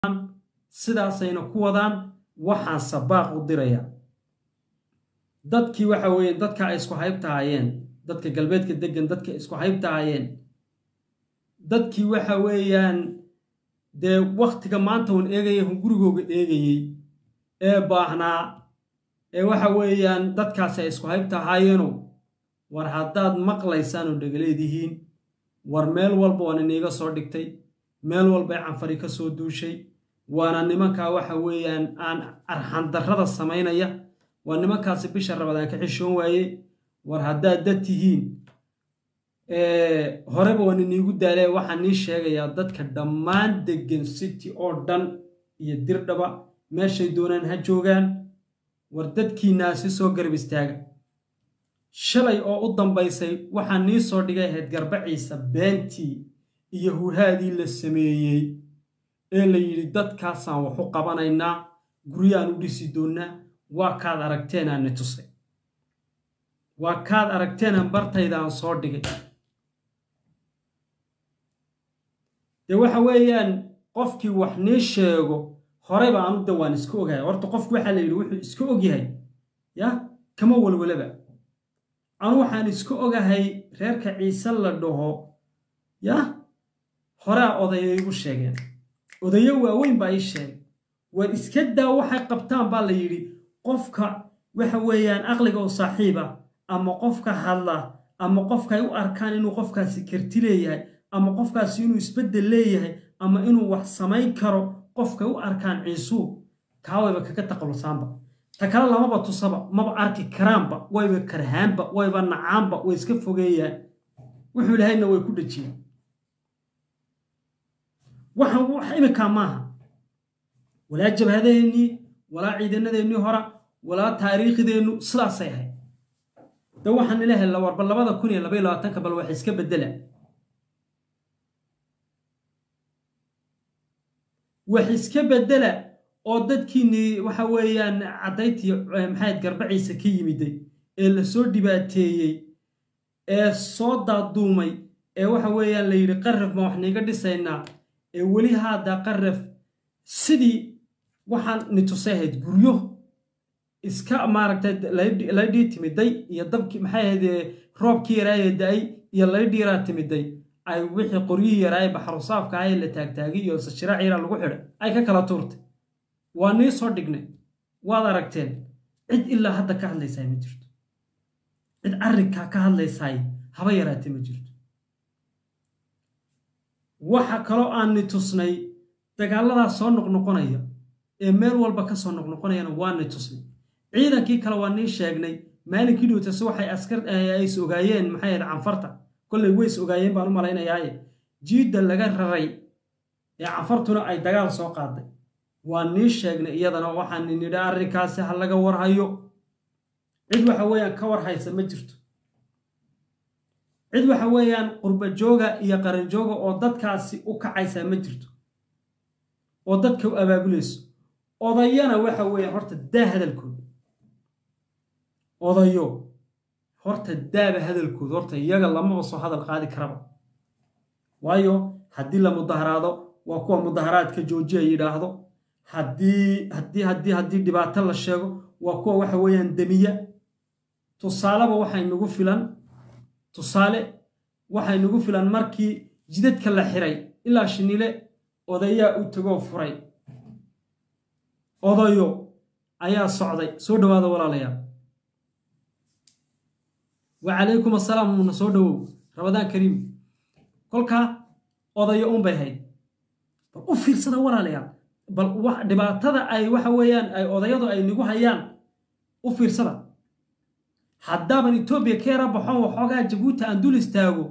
sidaasayna ku wadaan waxaan sabaaq u dirayaa dadkii waxa weeye dadka ay isku haybtahaayeen dadka galbeedka degan dadka isku haybtahaayeen dadkii waxa weeyaan dee wakhtiga maanta uun eegaya hun gurigooga eegayey ee baahnaa ee waxa weeyaan dadkaasi ay isku haybtahaayeeno war haddaad maqlaysaan oo dhegaleedihiin war meel walba waan iniiga soo dhigtay meel walbay canfari ka soo duushay waana nimankaa waxa weeyaan aan arxandarrada samaynaya waa nimankaasi bisha rabadaan ka xishoon waaye war haddaad dad tihiin horeba waan iniigu daalee waxaan nii sheegayaa dadka dhammaan degan city oo dhan iyo dirdhaba meeshay doonaan ha joogaan war dadkiinaasi soo garab istaaga shalay oo u dambaysay waxaan nii soo dhigay ahayd garbaciisa beentii iyo huhaadii la sameeyey ee la yidhi dadkaasaan wax u qabanaynaa guryaan u dhisi doonnaa waa kaad aragteenaan ni tusay waa kaad aragteenaan bartaydaan soo dhigay dee waxa weeyaan qofkii wax nii sheego horeyba aanu de waan iska ogahay horta qofku waxaa la yidhi wuxuu iska ogyahay ya kama walwalaba anu waxaan iska ogahay reerka ciise la dhaho ya horaa odaya igu sheegeen odayo waaweyn baa ii sheegay war iska daa waxay qabtaan baa la yidhi qofka waxa weeyaan aqliga oo saaxiiba ama qofka hadla ama qofka ay u arkaan inuu qofkaasi karti leeyahay ama qofkaasi inuu isbeddel leeyahay ama inuu wax samayn karo qofkay u arkaan ciisuu kaawayba kaga taqalusaanba ta kale lamaba tusaba maba arki karaanba wayba karhaanba wayba nacaanba way iska fogeeyaan wuxuu ilahayna way ku dhejiyeen waxaan wax iminkaa maaha walaa jabhadeennii walaa ciidanadeennii hora walaa taariikhdeennu sidaasay ahayd de waxaan ila hella warba labada kun iyo labaiyo labaatanka bal wax iska beddela wax iska beddela oo dadkiinnii waxa weeyaan caddayntii maxayd garbaciisa ka yimiday ee la soo dhibaateeyey ee soo daaduumay ee waxa weeyaan la yidhi qaraf ma wax niiga dhisaynaa ee weli haaddaa qaraf sidii waxaan ni tusay ahayd guryo iska maaragtay laydhii timiday iyo dabkii maxay ahayd roobkii yaraayee da-ay iyo laydhiiraa timiday ay wixii qoryihii yaraaye baxrusaafka ahaye la taagtaagay iyo sashiraac yaraa lagu xidhay ay ka kala tuurtay waa nii soo dhignay waad aragteen cid ilaa hadda ka hadlaysaay ma jirto cid arrinkaa ka hadlaysaay haba yaraatee ma jirto waxa kaloo aan ni tusnay dagaalladaas soo noqnoqonaya ee meel walba ka soo noqnoqonayana waa ni tusnay ciidankii kale waa nii sheegnay maalinkii dhowtase waxay askar ays ogaayeen maxay ahayd canfarta kollay ways ogaayeen baan u malaynayaaye jiidda laga raray ee canfartuna ay dagaal soo qaaday waa nii sheegnay iyadana waxaan nidhi arrinkaasi ha laga warhayo cid waxa weeyaan ka warhaysa ma jirto cid waxa weeyaan qurbajooga iyo qaranjooga oo dadkaasi u kacaysaa ma jirto oo dadka u abaabulayso odayana waxa weeyaan horta daa hadalkooda odayo horta daaba hadalkooda horta iyaga lamaba soo hadal qaadi karaba waayo haddii la mudaharaado waa kuwa mudaharaadka joojiya yidhaahdo haddii haddii haddii haddii dhibaato la sheego waa kuwa waxa weeyaan demiya tusaaleba waxay nagu filan tusaale waxay nagu filan markii jidadka la xiray ilaa shinile odayaa u tegoo furay odayo ayaa socday soo dhowaada walaalayaal wacalaykum assalaam una soo dhowow rabadaan kariim kolkaa odayo unbay hayd bal u fiirsada walaalayaal bal dhibaatada ay waxa weeyaan ay odayadu ay nagu hayaan u fiirsada haddaaban etoobiya ka yara baxoon waxoogaa jabuuti aan dul istaago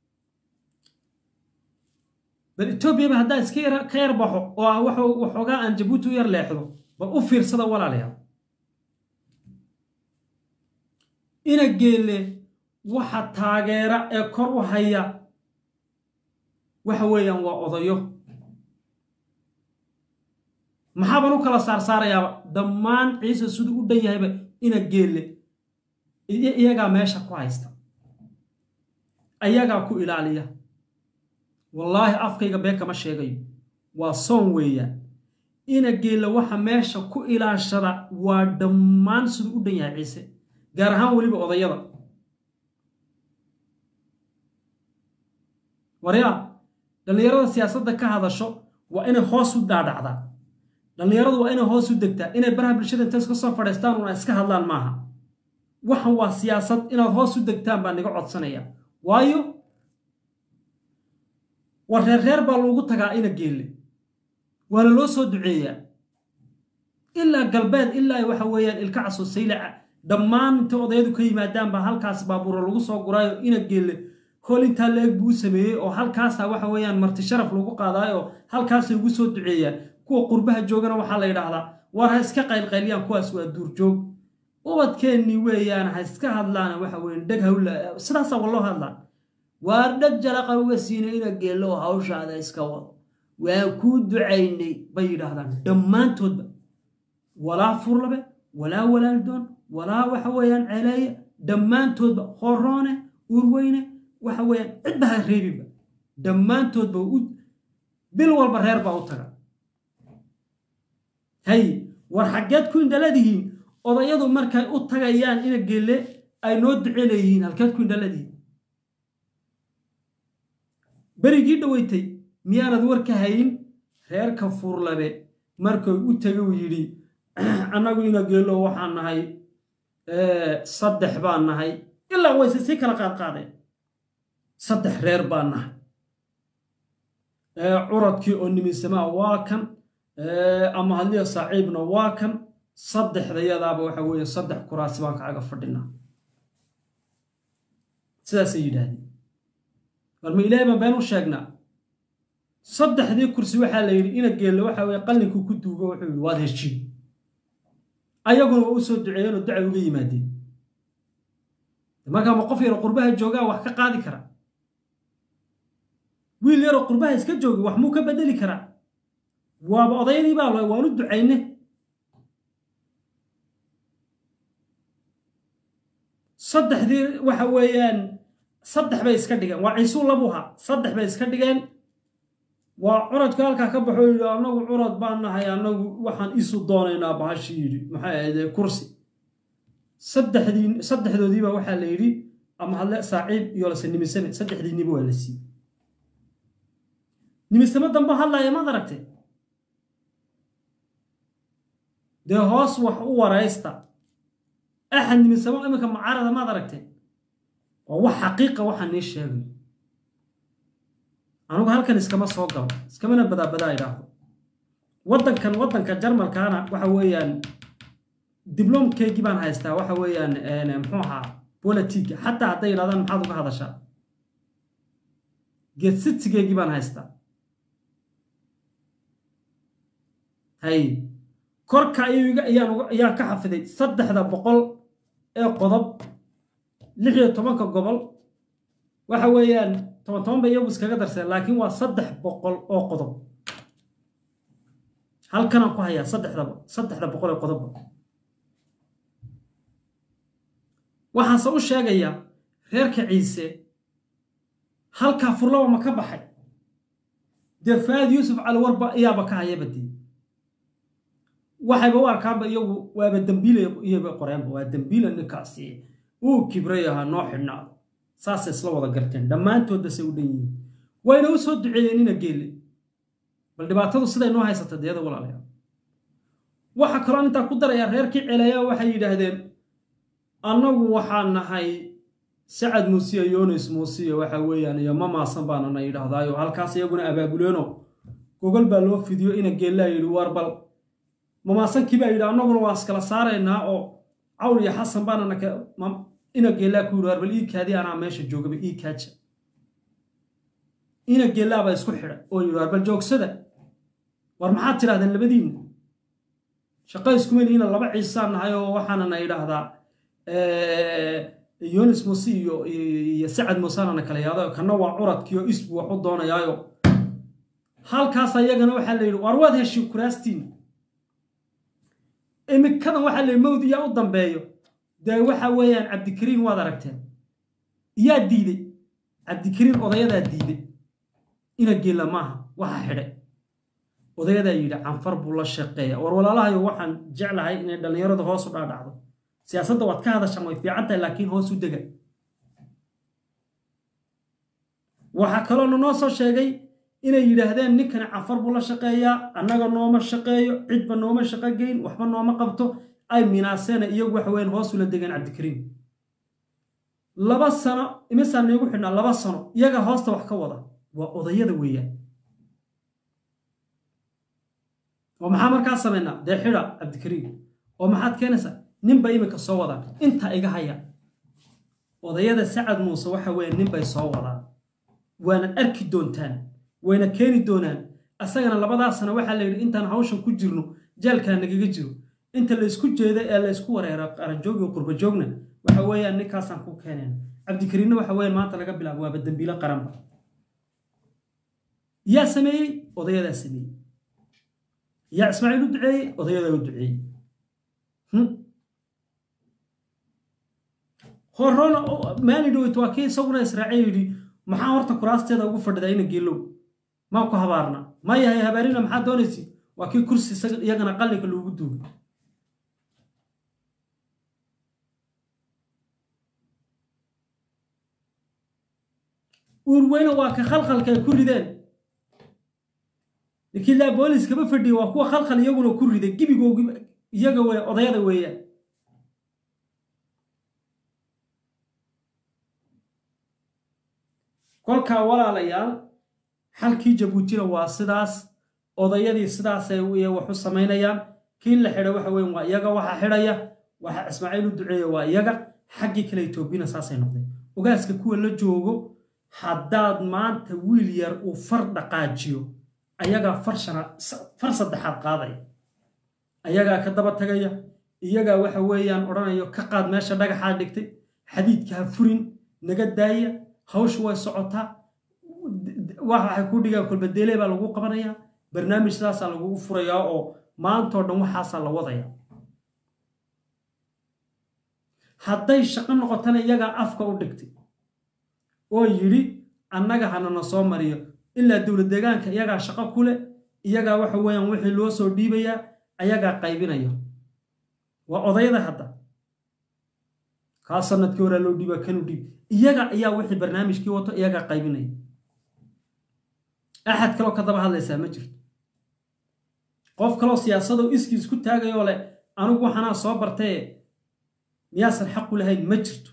bal etoobiyaba haddaa iska yara ka yar baxo oo waxoogaa aan jabuuti u yar leexdo bal u fiirsada walaalayaal ina geelle waxa taageera ee kor u haya waxa weeyaan waa odayo maxaaban u kala saarsaarayaaba dhammaan ciise siduu u dhan yahayba ina geelle iyagaa meesha ku haysta ayagaa ku ilaaliya wallaahi afkayga been kama sheegayo waa soon weeyaan ina geella waxa meesha ku ilaashada waa dhammaan siduu u dhan yahay ciise gaar ahaan weliba odayada waryaa dhallinyarada siyaasadda ka hadasho waa inay hoos u dhaadhacdaa dhallinyaradu waa inay hoos u degtaa inay baraha bulshada intays ka soo fadhiistaan una iska hadlaan maaha waxan waa siyaasad inaad hoos u degtaan baa niga codsanaya waayo war reer reer baa loogu tagaa ina geelle waana loo soo duceeyaa ilaa galbeed ilaa waxa weeyaan ilka caso saylaca dhammaan inta odayadu ka yimaadaan baa halkaas baabuura lagu soo guraayo ina geelle hool intaa la-eg buu u sameeyey oo halkaasa waxa weeyaan marti sharaf lagu qaadaayo oo halkaasay ugu soo duceeyaan kuwa qurbaha joogana waxaa la yidhaahdaa war ha iska qaylqayliyaan kuwaas waa duurjoog ubadkeennii weeyaan ha iska hadlaan waxa weyan dheg hawla sidaasaa waloo hadlaan waar dheg jalaqa uga siinay ina geello hawshaada iska wado waan kuu ducaynay bay yidhaahdaan dhammaantoodba walaa furlabe walaa walaaldoon walaa waxa weeyaan celeeye dhammaantoodba horoone urweyne waxa weeyaan cidba ha reebinba dhammaantoodba bil walba reer baa u taga hay war xaggeed ku indhaladihiin odayadu markay u tagayaan ina geelle ay noo duce leeyihiin halkeed ku indhaladihiin berigii dhoweytay miyaanad war ka hayin reerka fuurlabe markay u tegay uu yidhi annagu ina geello waxaan nahay saddex baan nahay ilaa wayse sii kala qaadqaadeen saddex reer baan nahay curadkii oo niminsamaa waa kan ama hadliya saaciibna waa kan saddexdayadaaba waxa weeye saddex kuraasi baan kacaga fadhinaa sidaasay yidhaahdeen war ma ilaahay baan been u sheegnaa saddexdii kursi waxaa la yidhi ina geelle waxa weye qallinkuu ku duugo wuxuu yidhi waad heshiin ayaguna waa u soo duceeyeen oo ducay uga yimaadeen markaa ma qof yaro qurbaha joogaa wax ka qaadi kara wiil yaroo qurbaha iska jooga wax muu ka bedeli karaa waaba odayadii baa la waanu ducayne saddexdii waxa weeyaan saddex bay iska dhigeen waa ciisuu labuha saddex bay iska dhigeen waa curadka halkaa ka baxo yidhi annagu curad baan nahay annagu waxaan isu doonaynaa bahashi yidhi maxay ahayde kursi saddexdii saddexdoodiiba waxaa la yidhi ama hadle saaciib iyo lase nimisame saddexdiiniba waa la siiyey nimisame dambe hadlaya maad aragtay dee hoos wax u waraysta axad nimisamo iminka macaarada maad aragteen waa wax xaqiiqa waxaa nii sheegay anugu halkan iskama soo galo iskamana badaabadaa idhaahdo waddankan waddanka jarmalkaana waxa weeyaan dibloomkeygii baan haystaa waxa weeyaan muxuu ahaa bolitiga xataa hadday yidhahdaan maxaad uga hadashaa geedsitsigeygii baan haystaa hay korka ayaan ka xafiday saddexda boqol ee qodob lix iyo tobanka gobol waxa weeyaan toban toban ba iyagu iskaga darseen laakiin waa saddex boqol oo qodob halkanaan ku hayaa saddexdaba saddexda boqol ee qodobba waxaanse u sheegayaa reerka ciise halkaa furlaba ma ka baxay dee faad yuusuf caliwarba iyaaba ka hayaba dee waxayba u arkaanba iyagu waaba dembiila iyaba qoreenba waa dembiila ninkaasi uu kibray ahaa noo xidhnaado saasay isla wada garteen dhammaantoodbasay u dhan yihiin wayna u soo duceeyeen ina geelle bal dhibaatadu siday noo haysata deeda walaalayaal waxaa kaloo intaa ku darayaa reerkii celeeyaa waxay yidhaahdeen annagu waxaan nahay sacad muusiya yonis muusiya waxa weeyaan iyo ma maasan baanana yidhaahdaayo halkaas iyaguna abaabuleeno gogol baa loo fidiyo ina geellaa yidhi waar bal mamaasankii baa yidhi annaguna waan iskala saaraynaa oo cawl iyo xasan baanana ina geellaa ku yidhi waar bal ii kaadi anaa meesha joogaba ii kaaja ina geellaa baa isku xidha oo yidhi waar bal joogsada war maxaad tidhahdeen labadiinna shaqo iskuma lihiina laba ciisaan nahay oo waxaanana idhaahdaa yonis muuse iyo iyo sacad muusanana kala yaado kana waa curadkiio isbu wax u doonayaayo halkaas ayagana waxaa la yidhi waar waad heshiin kuraastiina imikadan waxaa la yidhi mawd iyaa u dambeeyo dee waxa weeyaan cabdikariin waad aragteen iyaa diiday cabdikariin odayadaa diiday ina geella maaha waxa xidhay odayadaa yidhi canfar buu la shaqeeya war walaalahayo waxaan jeclahay inay dhallinyaradu hoos u dhaadhacdo siyaasadda waad ka hadashaan way fiican tahay laakiin hoos u dega waxaa kaloona noo soo sheegay inay yidhaahdeen ninkani canfar buu la shaqeeyaa annaga nooma shaqeeyo cidba nooma shaqo geyn waxba nooma qabto ay minaaseena iyagu waxa weyan hoos ula degeen cabdikariim laba sano imisaan niigu xidhnaa laba sano iyaga hoosta wax ka wada waa odayada weeyaan oo maxaa markaa samaynaa dee xidha cabdikariim oo maxaad keenaysaa ninba iminka soo wadaan inta iga haya odayada sacad muuse waxa weeye ninbay soo wadaan waana arki doontaan wayna keeni doonaan asagana labadaa sano waxaa la yidhi intaan hawshan ku jirno jaalkaa nagaga jiro inta laysku jeedo ee laysku wareero qaranjoog iyo qurbajoogna waxa weeyaan ninkaasaan ku keeneen cabdikariinna waxa weeyaan maanta laga bilaabo waaba dembiilo qaranba yaa sameeyey odayadaa sameeyey yaa ismaaciil u duceeyey odayadaa u duceeyey horona maali dhoweyt waa kii isaguna israaciil yidhi maxaa horta kuraasteeda ugu fadhidaa ina geelow maa ku habaarna ma yahay habaarina maxaa doonaysi waa kii kursi iyagana qalliga loogu duugay uurweyne waa ka khalkhalka ay ku rideen ninkii laa boolis kama fadhiya waa kuwa khalkhal iyaguna ku riday gibigoogi iyaga wey odayada weeyaan kolkaa walaalayaal xalkii jabuutina waa sidaas odayadii sidaasay wax u samaynayaan kii la xidha waxa weyn waa iyaga waxa xidhaya waxa ismaaciil u duceeya waa iyaga xaggii kale etoobiyana saasay noqdeen ogaaska kuwa la joogo haddaad maanta wiil yar uu far dhaqaajiyo ayagaa far saddexaad qaadaya ayagaa ka daba tagaya iyagaa waxa weeyaan odhanayo ka qaad meesha dhagaxaa dhigtay xadiidka ha furin naga daaya hawshu way socotaa waxay ku dhigaan kolbadeele baa lagu qabanayaa barnaamij sidaasaa lagugu furayaa oo maantoo dhan waxaasaa la wadaya hadday shaqo noqotana iyagaa afka u dhigtay oo yidhi annaga hanana soo mariyo ilaa dowlad deegaanka iyagaa shaqo ku leh iyagaa waxa weeyaan wixii loo soo dhiibayaa ayagaa qaybinaya waa odayada hadda kaa sanadkii horaa loo dhiiba kanu dhiib iyaga ayaa wixii barnaamijkii wato iyagaa qaybinaya axad kaloo ka daba hadlaysaa ma jirto qof kaloo siyaasadoo iskii isku taagayoo leh anigu waxanaa soo bartaye miyaasan xaqu lahayn ma jirto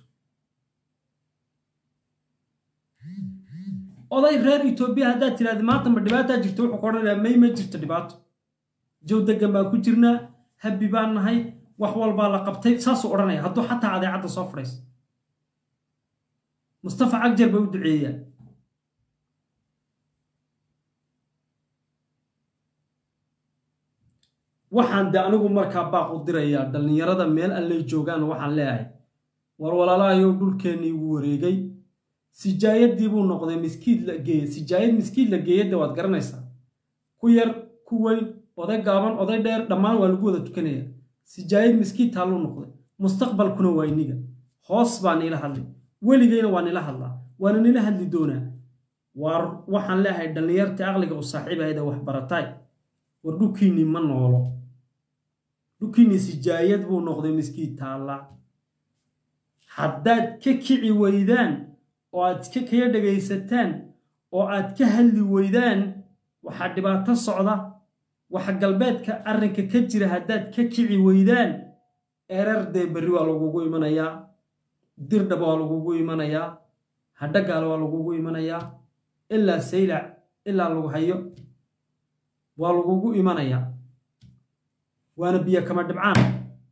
oday reer etoobiya haddaad tidhahda maanta ma dhibaataa jirto wuxuu ka odhanayaa may ma jirto dhibaato jow degan baan ku jirnaa habbi baan nahay wax walbaa la qabtay saasuu odhanaya hadduu xataa adeecadda soo fadhayso mustafa cagjar bay u duceeyaan waxaan de anigu markaa baaq u dirayaa dhallinyarada meel allay joogaan waxaan leeyahay war walaalahayow dhulkeennii wuu wareegay sijaayadii buu noqday miskiid la geeye sijaayad miskiid la geeyadda waad garanaysaa ku yar ku weyn oday gaaban oday dheer dhammaan waa lagu wada tukanaya sijaayad miskiid taalluu noqday mustaqbalkuna waa iniga hoos baa niila hadlay weligayna waa nila hadlaa waana nila hadli doonaa waar waxaan leeyahay dhallinyartii aqliga u saaxiibahayda wax barataay war dhulkiinnii ma noolo dhulkiinnii sijaayad buu noqday miskiid taalla haddaad ka kici weydaan oo aad ka kaga dhegaysataan oo aad ka hadli weydaan waxaa dhibaato socda waxa galbeedka arrinka ka jira haddaad ka kici weydaan erar dee berri waa lagugu imanayaa dirdhaba waa lagugu imanayaa hadhagaal waa lagugu imanayaa ilaa saylac ilaa lagu hayo waa lagugu imanayaa waana biyo kama dhibcaan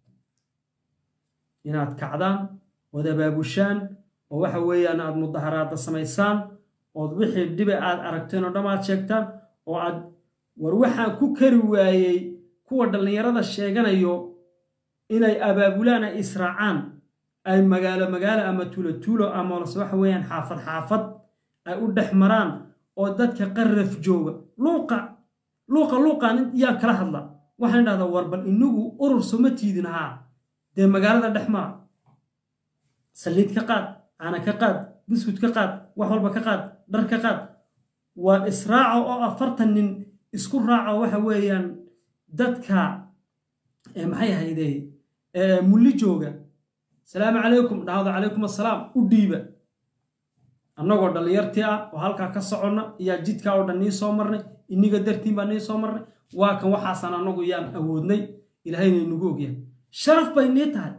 inaad kacdaan ood abaabushaan oo waxa weeyaan aad mudaharaada samaysaan ood wixii dhibe aad aragteen oo dham aad sheegtaan oo aad war waxaan ku kari waayey kuwa dhallinyarada sheeganayo inay abaabulaan ay israacaan ay magaalo magaalo ama tuulo tuulo ama lase waxa weeyaan xaafad xaafad ay u dhex maraan oo dadka qarraf jooga luuqa luuqa luuqaan yaan kala hadla waxaan idhahdaa war bal inagu urur soma tiidin haa dee magaalada dhex mara saliid ka qaad caana ka qaad biskud ka qaad wax walba ka qaad dhar ka qaad waa israaca oo afartan nin isku raaco waxa weeyaan dadka maxay ahayde mulli jooga salaamu calaykum dhahdo calaykum assalaam u dhiiba annagoo dhallinyartii ah oo halkaa ka soconna iyaa jidkaa oo dhan nii soo marnay iniga dartiin baa nii soo marnay waa kan waxaasan annagu yaan awoodnay ilaahayna inagu ogyahay sharaf bay nii tahay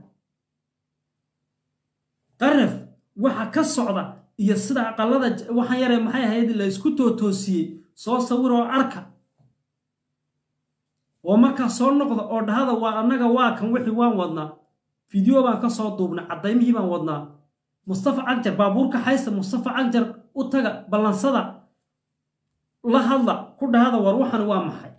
qaraf waxa ka socda iyo sida aqallada waxaan yaree maxay ahayd la isku tootoosiyey soo sawiroo arka oo markaa soo noqda oo dhahada waa annaga waa kan wixii waan wadnaa fideo baan ka soo duubnay caddaymihii baan wadnaa mustafa cagjar baabuurka xaysta mustafa cagjar u taga ballansada la hadla ku dhahada war waxan waa maxay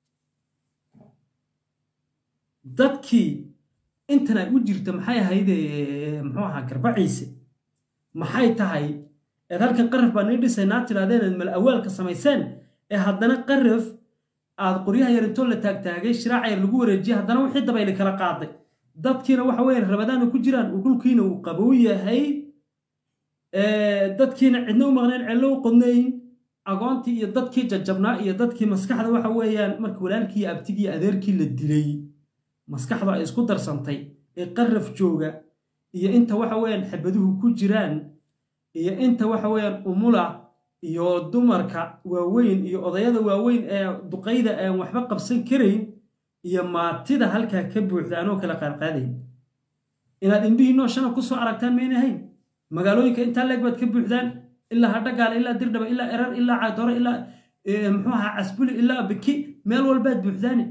dadkii intan ay u jirta maxay ahayde muxuu ahaa garbaciise maxay tahay eed halkan qaraf baa nii dhisaynaa tidhahdeen eed mal awaalka samayseen ee haddana qaraf aad qoryaha yar intoo la taagtaagay shiraaca yar lagu wareejiyay haddana wixii dabayli kala qaaday dadkiina waxa weeyaan rabadaana ku jiraan uu dhulkiina uu qabow yahay dadkiina cidna u maqneen cello u qodnayn agoontii iyo dadkii jajabnaa iyo dadkii maskaxda waxa weeyaan markii walaalkii iyo abtigii adeerkii la dilay maskaxda ay isku darsantay ee qaraf jooga iyo inta waxa weeyaan xabaduhu ku jiraan iyo inta waxa weeyaan umula iyo dumarka waaweyn iyo odayada waaweyn ee duqayda aan waxba qabsan karayn iyo maatida halkaa ka buuxda anoo kala qaadqaadayn inaad indhihiinoo shana ku soo aragtaan mayna hayn magaalooyinka intaa leeg baad ka buuxdaan ilaa hadhagaala ilaa dirdhaba ilaa erar ilaa caydoro ilaa muxuu ahaa casbuli ilaa biki meel walbaad buuxdaane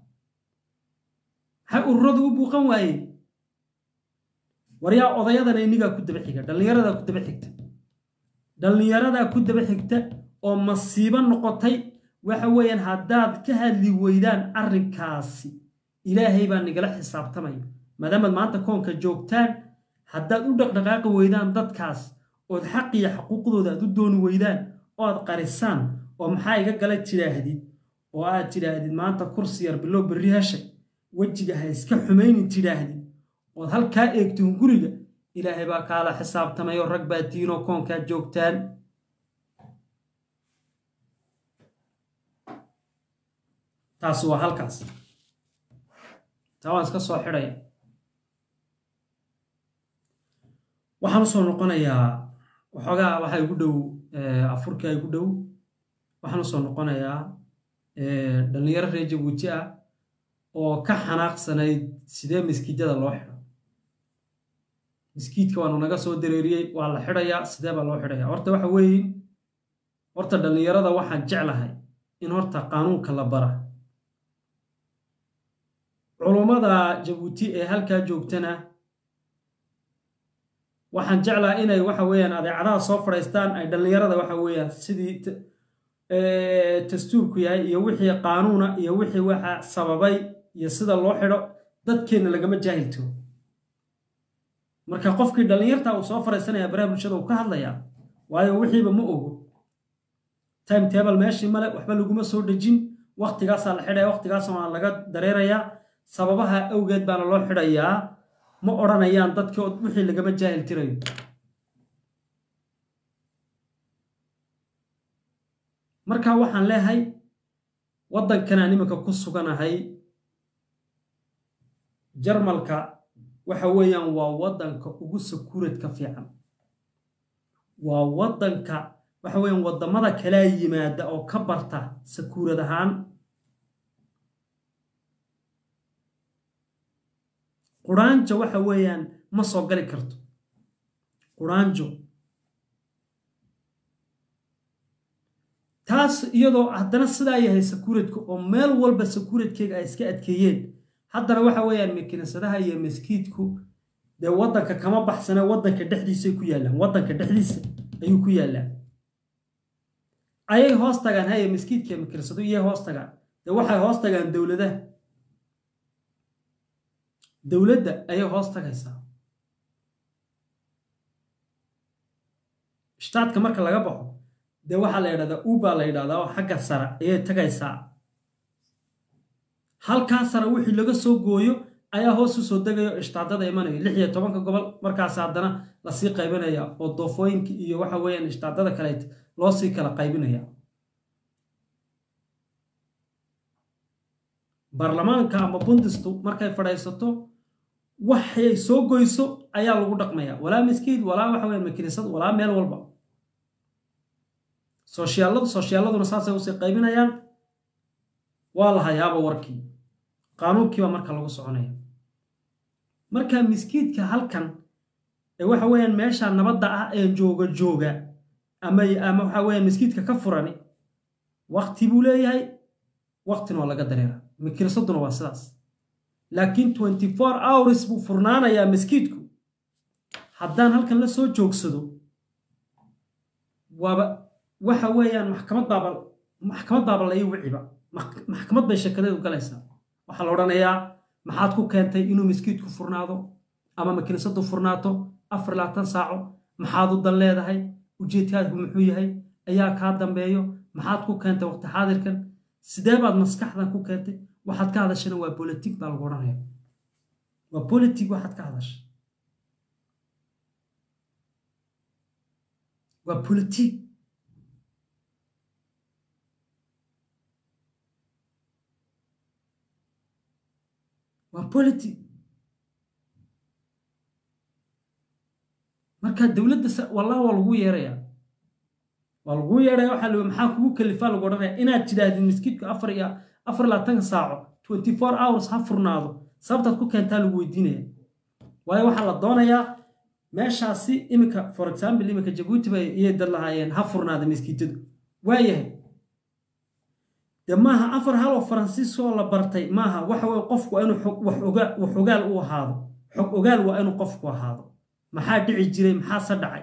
maxay ururadu u buuqan waayeen waryaa odayadana inigaa ku daba xiga dhallinyaradaa ku daba xigta dhallinyaradaa ku daba xigta oo masiibo noqotay waxa weeyaan haddaad ka hadli weydaan arrinkaasi ilaahay baa nigala xisaabtamaya maadaamaad maanta koonka joogtaan haddaad u dhaqdhaqaaqi weydaan dadkaas ood xaqiyo xaquuqdooda aad u dooni weydaan oo aad qarisaan oo maxaa iga gala tidhaahdid oo aad tidhaahdid maanta kursi yar bilow berri heshay wejiga ha iska xumaynin tidhaahdid ood halkaa eegtiin guriga ilaahay baa kaala xisaabtamayoo rag baa tiinoo koonkaa joogtaan taasi waa halkaas taa waan iska soo xidhaya waxaan usoo noqonayaa waxoogaa waxaa igu dhow afurkaa igu dhow waxaan usoo noqonayaa dhallinyaro reer jabuuti ah oo ka xanaaqsanayd sidee miskiidyada loo xidho miskiidka waanu naga soo dareeriyey waa la xidhayaa sidee baa loo xidhayaa horta waxa weeye horta dhallinyarada waxaan jeclahay in horta qaanuunka la bara culummada jabuuti ee halkaa joogtana waxaan jeclaa inay waxa weeyaan adeecadaha soo fadhaystaan ay dhallinyarada waxa weeyaan sidii dastuurku yahay iyo wixii qaanuuna iyo wixii waxa sababay iyo sida loo xidho dadkeenna lagama jaahilto marka qofkii dhallinyarta uu soo fadhaysanaya baraha bulshada uu ka hadlayaa waayo wixiiba ma ogo time table meeshii male waxba laguma soo dhejin waktigaasaa la xidhaya waktigaasa waa laga dareerayaa sababaha awgeed baana loo xidhayaa ma odhanayaan dadkii wixii lagama jaahil tirayo marka waxaan leehay waddankanaan iminka ku suganahay jarmalka waxa weeyaan waa waddanka ugu sakuuradka fiican waa waddanka waxa weeyaan waddamada kalaa yimaada oo ka barta sakuurad ahaan quraanjo waxa weeyaan ma soo gali karto quraanjo taas iyadoo haddana sidaa yahay sakuuradka oo meel walba sakuuradkeega ay iska adkeeyeen haddana waxa weeyaan makinisadaha iyo maskiidku dee waddanka kama baxsane waddanka dhexdiisay ku yaallaan waddanka dhexdiisa ayuu ku yaallaan ayay hoos tagaan haye maskiidka makinisadu iyay hoos tagaan dee waxay hoos tagaan dowladaha dowladda ayay hoos tagaysaa shtaadka marka laga baxo dee waxaa la yidhahdaa uba la yidhahdaa oo xagga sare ayay tagaysaa halkaa sare wixii laga soo gooyo ayaa hoos u soo degayo ishtaadada imanaya lix iyo tobanka gobol markaas haddana lasii qaybinaya oo doofooyinka iyo waxa weeyaan ishtaadada kaleet loo sii kala qaybinaya baarlamaanka ama bundistu markay fadhaysato waxay soo goyso ayaa lagu dhaqmaya walaa miskiid walaa waxa weya makinisad walaa meel walba sooshiyaaladu sooshiyaaladuna saasay usii qaybinayaan waa la hayaaba warkii qaanuunkiibaa marka lagu soconaya marka miskiidka halkan ee waxa weeyaan meesha nabadda ah ee jooga jooga ama ama waxa weeyaan miskiidka ka furani wakti buu leeyahay waktina waa laga dareera makinisaduna waa sidaas laakiin twenty four hours buu furnaanayaa miskiidku haddaan halkan la soo joogsado waaba waxa weeyaan maxkamad baaba maxkamad baaba la ii wiciba maxkamad bay shekadeedu galaysaa waxaa la odhanayaa maxaad ku keentay inuu miskiidku furnaado ama makinisadu furnaato afar labaatan saaco maxaad u dan leedahay ujeedkaadku muxuu yahay ayaa kaa dambeeyo maxaad ku keentay waqti xaadirkan sidee baad maskaxdan ku keentay waxaad ka hadashana waa bolitig baa lagu odhanaya waa bolitig waxaad ka hadasha waa bolitig waa bolitig marka dowladda wallahi waa lagu yeeraya waa lagu yeeraya waxaa lii maxaa kugu kalifaa lagu odhanaya inaad tidhaahdid miskiidku afar iyo afar labaatanka saaco twenty four hours ha furnaado sababtaad ku keentaa lagu weydiinaya waayo waxaa la doonayaa meeshaasi iminka for example iminka jabuuti bay iyay dad lahaayeen ha furnaada miskiitadu waayahay de maaha afar hal oo faransiiskoo la bartay maaha waxa weye qofku waa inuu wax ogaal u ahaado xog ogaal waa inuu qofku ahaado maxaa dhici jiray maxaase dhacay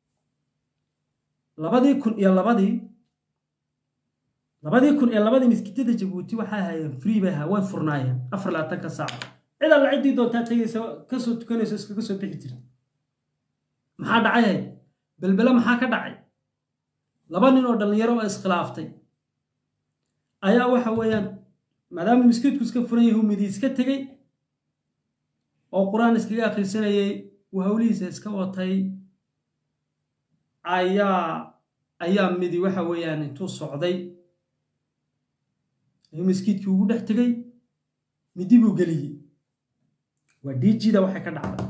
labadii kun iyo labadii labadii kun iyo labadii miskiitada jabuuti waxay ahaayeen free bay ahaa way furnaayeen afar labaatanka saaco cid alla ciddii doontaa tegaysa kasoo tukanayso iskaga soo bixi jirta maxaa dhacay belbele maxaa ka dhacay laba nin oo dhallinyaro oo iskhilaaftay ayaa waxa weeyaan maadaama miskiidku iska furan yahay humidii iska tegey oo qur-aan iskaga akhrisanayay uu hawlihiisa iska watay ayaa ayaa midi waxa weeyaan intuu socday ayuu miskiidkii ugu dhex tegey midi buu geliyey waa diijida waxay ka dhacday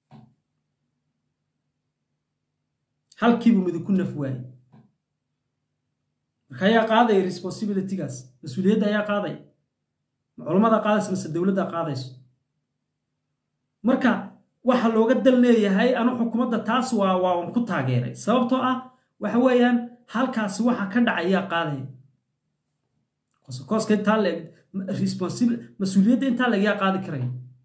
halkiibuu midi ku naf waayey marka ayaa qaadaya responsibilitygaas mas-uuliyadda ayaa qaadaya ma culammada qaadaysa mase dowladda qaadayso marka waxa looga dal leeyahay anu xukuumadda taas waa waa ku taageeray sababtoo ah waxa weeyaan halkaasi waxa ka dhacay ayaa qaadaya kooska intaa leeg responsible mas-uuliyadda intaa leeg yaa qaadi karaya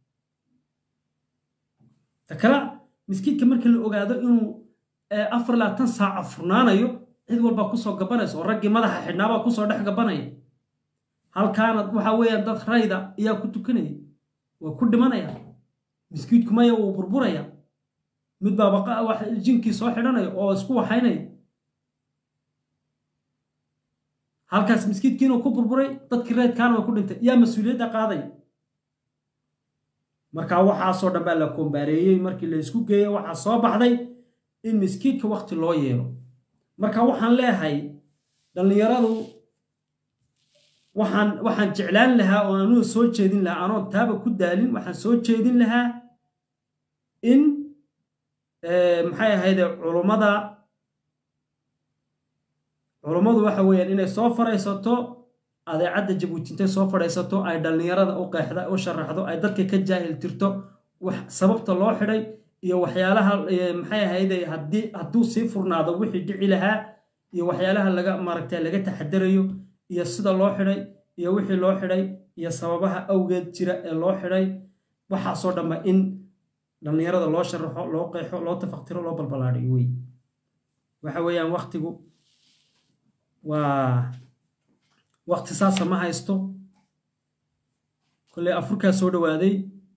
ta kale miskiidka markii la ogaado inuu afar labaatan saaca furnaanayo cid walbaa kusoo gabanaysa oo raggii madaxa xidhnaabaa kusoo dhex gabanaya halkaana waxa weeyaan dad rayda ayaa ku tukanaya waa ku dhimanaya miskiidku maya wuu burburaya mid baaba jinkii soo xidhanaya oo isku waxaynaya halkaas miskiidkiinuu ku burburay dadkii reydkaana waa ku dhintay yaa mas-uuliyadda qaadaya marka waxaasoo dhan baa la kombaareeyey markii la isku geeyo waxaa soo baxday in miskiidka wakti loo yeelo marka waxaan leehay dhallinyaradu waxaan waxaan jeclaan lahaa oo anuu soo jeedin lahaa anoon taaba ku daalin waxaan soo jeedin lahaa in maxay ahayde culummada culummadu waxa weeyaan inay soo fadhaysato adeecadda jabuuti intay soo fadhaysato ay dhallinyarada u qeexda u sharaxdo ay dadka ka jaahil tirto wax sababta loo xidhay iyo waxyaalaha maxay ahayde haddii hadduu sii furnaado wixii dhici lahaa iyo waxyaalaha laga maaragtay laga taxadarayo iyo sida loo xidhay iyo wixii loo xidhay iyo sababaha awgeed jira ee loo xidhay waxaasoo dhanba in dhallinyarada loo sharaxo loo qeexo loo tafaktiro loo balbalaadhiyo wey waxa weeyaan waktigu waa wakti saasa ma haysto kolley afurkaa soo dhowaaday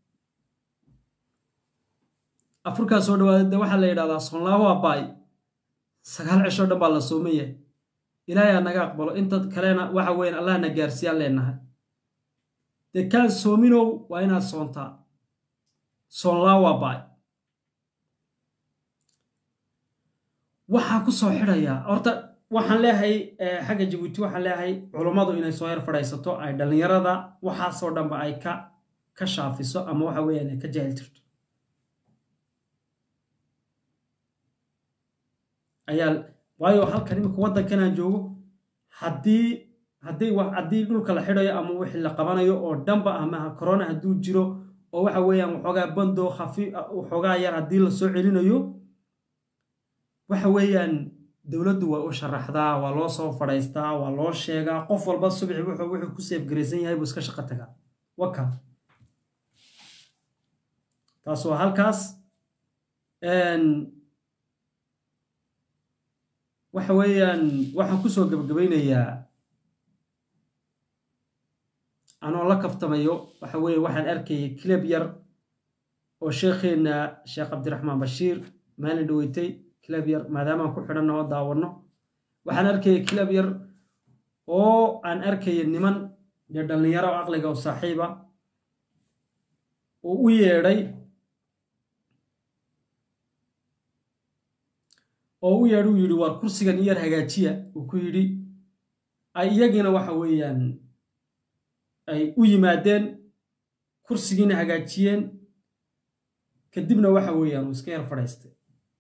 afurkaa soo dhawaaday de waxaa la yidhahdaa soonlaaho abaay sagaal cishoo dhan baa la sooman yahay ilaahay ha naga aqbalo inta kalena waxa weyan allahna gaarsiiyaan leenahay dee kaan soominow waa inaad soontaa soonlaaho abaay waxaa ku soo xidhayaa horta waxaan leeyahay xagga jabuuti waxaan leeyahay culummadu inay soo yar fadhaysato ay dhallinyarada waxaasoo dhanba ay ka ka shaafiso ama waxa weeyaan ay ka jaahil jirto ayaa waayo halkan imika waddankan aan joogo haddii haddii haddii dhulka la xidhayo ama wixii la qabanayo oo dhanba ama corona hadduu jiro oo waxa weeyaan waxoogaa bando khafi waxoogaa yar haddii la soo celinayo waxa weeyaan dowladdu waa u sharaxdaa waa loo soo fadhaystaa waa loo sheegaa qof walba subxi wuxuu wuxuu ku seefgaraysan yahay buu iska shaqo tagaa waka taas waa halkaas waxa weeyaan waxaan kusoo gabagabaynayaa anoo la kaftamayo waxa weeye waxaan arkayay kilab yar oo sheekheenna sheekh cabdiraxmaan bashiir maalin dhaweytay kilab yar maadaamaan ku xidhanno oo daawanno waxaan arkayay kilab yar oo aan arkaya niman iyo dhallinyaro aqliga oo saaxiiba oo u yeedhay oo u yeedh uu yidhi waar kursigan iyar hagaajiya uu ku yidhi ay iyagiina waxa weeyaan ay u yimaadeen kursigiina hagaajiyeen kadibna waxa weeyaan uu iska yar fadhaystay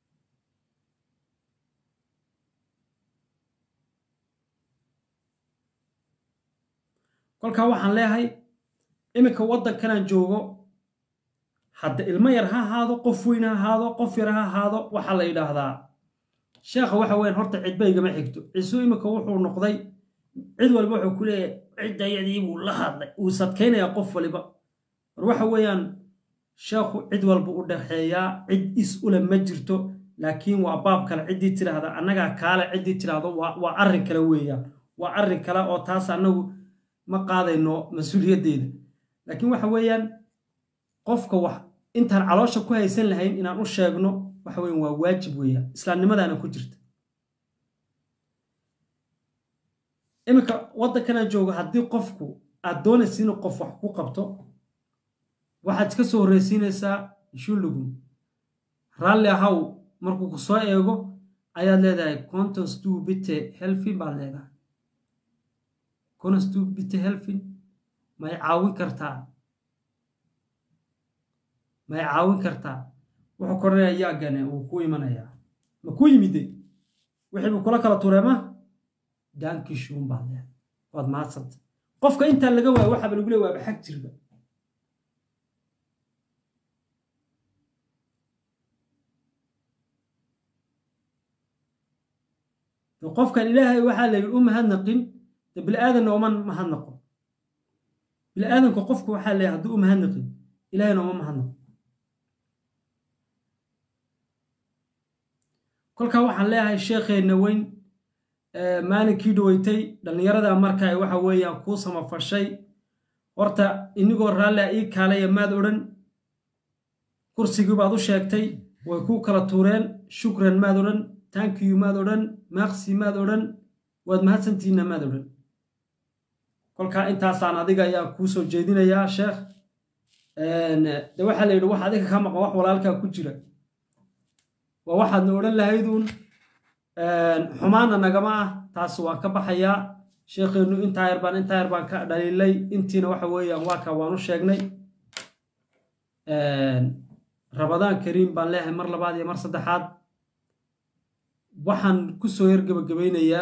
kolkaa waxaan leeyahay iminka waddankanaan joogo hadda ilmo yar ha ahaado qof weyn ha ahaado qof yar ha ahaado waxaa la yidhaahdaa sheekha waxa weyan horta cidba igama xigto ciisuu iminka wuxuu noqday cid walba wuxuu ku leeyahay ciddayadii buu la hadlay wuu sadkaynayaa qof waliba war waxa weeyaan sheekhu cid walba u dhaxeeyaa cid is ule ma jirto laakiin waa baab kale ciddii tidhaahda annagaa kaale ciddii tidhaahdo waa arrin kale weeyaan waa arrin kale oo taas annagu ma qaadayno mas-uuliyaddeeda laakiin waxa weeyaan qofka wax intaan caloosha ku haysan lahayn inaan u sheegno waxa weyan waa waajib weeyaan islaamnimadaana ku jirta iminka waddankanaan joogo haddii qofku aad doonaysa inuu qof wax ku qabto waxaad iska soo horreysiinaysaa shulugum raalli ahaw markuu ku soo eego ayaad leedahay contons du bite helfin baad leedahay contons du bite helfin may caawin kartaa may caawin kartaa wuxuu koranayaa yaagane wuu ku imanayaa ma ku yimide wixii buu kula kala tureema daankishuun baad leedahay waad mahadsanta qofka intaan laga waayo waxaaba lagu leey waaba xag jirba qofkan ilaahay waxaa la yidhi u mahadnaqin de bili-aadanna uma mahadnaqo bili-aadanka qofku waxaa la yidhi hadduu u mahadnaqin ilaahayna uma mahadnaqo kolkaa waxaan leeyahay sheekheenna weyn maalinkii dhaweytay dhallinyarada marka ay waxa weeyaan kuu samafashay horta inigoo raallia ii kaalaya maad odhan kursigii baad u sheegtay way kuu kala tuureen shukran maad odhan tankiyu maad odhan maaqsi maad odhan waad mahadsantihiinna maad odhan kolkaa intaasaan adiga ayaan kuu soo jeedinayaa sheekh de waxaa la yidhi wax adiga ka maqan wax walaalkaa ku jira waa waxaadna odhan lahayduun xumaana nagama ah taas waan ka baxayaa sheekheennu intaa yar baan intaa yar baan ka dhaliilay intiina waxa weeyaan waa ka waan u sheegnay rabadaan kariim baan leeyahay mar labaad iyo mar saddexaad waxaan ku soo yar gebagabaynayaa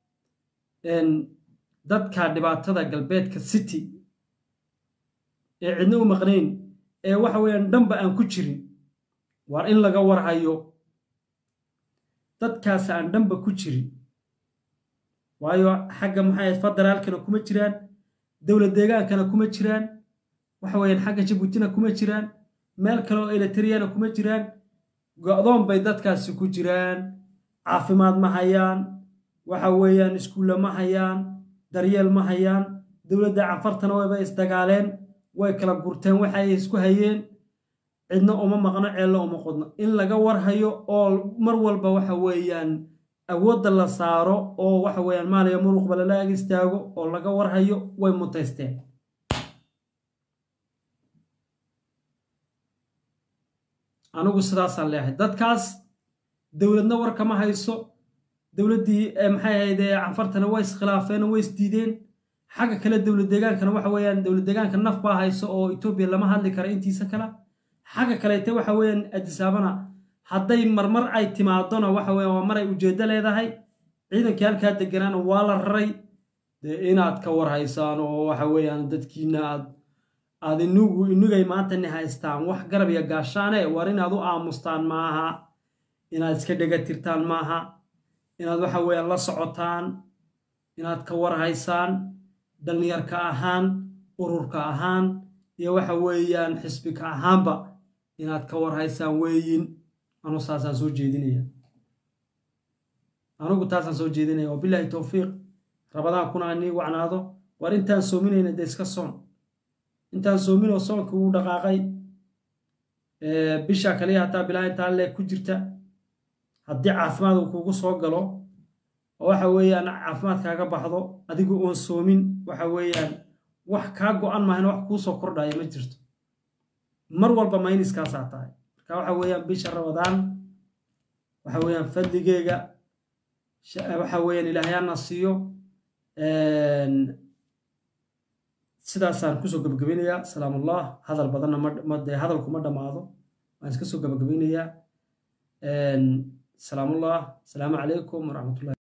dadka dhibaatada galbeedka city ee cidna u maqnayn ee waxa weeyaan dhanba aan ku jirin waar in laga warhayo dadkaas aan dhanba ku jirin waayo xagga maxay federaalkana kuma jiraan dowlad deegaankana kuma jiraan waxa weeyaan xagga jabuutina kuma jiraan meel kale oo eletriyana kuma jiraan go-doon bay dadkaasi ku jiraan caafimaad ma hayaan waxa weeyaan iskuulle ma hayaan daryeel ma hayaan dowladda cafartana wayba isdagaaleen way kala gurteen waxa ay isku hayeen cidna uma maqno ceello uma qodno in laga warhayo oo mar walba waxa weeyaan awoodda la saaro oo waxa weeyaan maaliya muruqba lala ag istaago oo laga warhayo way mutaysteen anigu sidaasaan leeyahay dadkaas dowladna war kama hayso dowladdii maxay ahayd canfartana way iskhilaafeen oo way isdiideen xagga kale dowlad deegaankana waxa weeyaan dowlad deegaanka naf baa hayso oo etoobiya lama hadli kara intiisa kale xagga kaleete waxa weeyaan adisaabana hadday marmar ay timaadona waxa weeyaan waa maray ujeeddo leedahay ciidankii halkaa deganaana waa la raray dee inaad ka war haysaan oo waxa weeyaan dadkiina aad aad inugu inugay maanta ni haystaan wax garab iyo gaashaane war inaad u aamustaan maaha inaad iska dhega tirtaan maaha inaad waxa weeyaan la socotaan inaad ka war haysaan dhallinyarka ahaan ururka ahaan iyo waxa weeyaan xisbika ahaanba inaad ka war haysaan weeyin anu saasaan soo jeedinaya anugu taasaan soo jeedinaya wabilaahi towfiiq rabadaan kuna anii wacnaado war intaan soominayna dee iska soon intaan soominoo soonka uu dhaqaaqay bisha kaliya hataa bilaa intaa leeg ku jirta haddii caafimaad uu kugu soo galo oo waxa weeyaan caafimaad kaaga baxdo adigu oon soomin waxa weeyaan wax kaa go-an mahayna wax kuu soo kordhaya ma jirto mar walba mayniskaasaa tahay marka waxa weeyaan bisha rabadaan waxa weeyaan fadligeega waxa weeyaan ilaahyaana siiyo sidaasaan kusoo gabagabaynayaa salaamullah hadal badanna ma dee hadalku ma dhammaado waan iska soo gabagabaynayaa salaamullah asalaamu calaykum waraxmatullahi